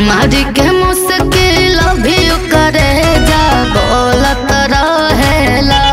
मारी के मुश्किल भी करे जा बोलत रहेला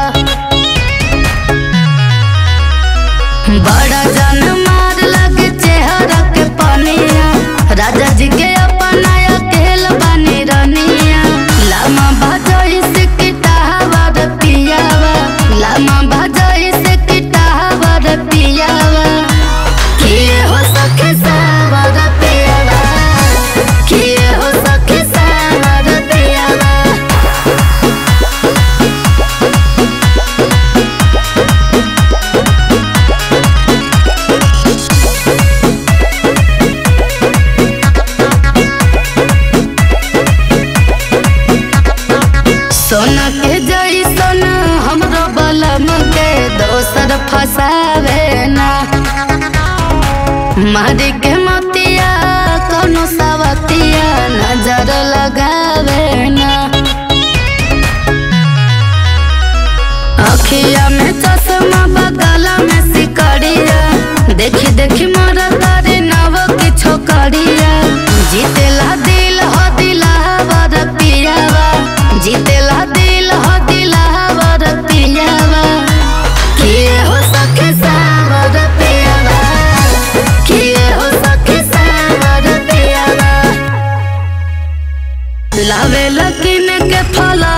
बड़ा जन मार लगे चेहरा के पनिया राजा जी के अपना अकेल बनी रनिया लामा भजई से किटावर पियावा लामा भजई से किटावर पियावा किए हो सखे सावर पियावा किए हो सखे सावर पियावा सोना के जैसन हमरो बलम के दोसर फसावे ना मारी के मोतिया कोनो सवतिया नजर लगावे ना अखिया में चश्मा बगला में सिकड़िया देखी देखी मोर तारे नव की छोकरिया जीतेला दिल हो दिलावर पियावा जीतेला दिल हो दिलावर पियावा किए हो सखे सावर पियावा किए हो सखे सावर पियावा लावे लकिन के फला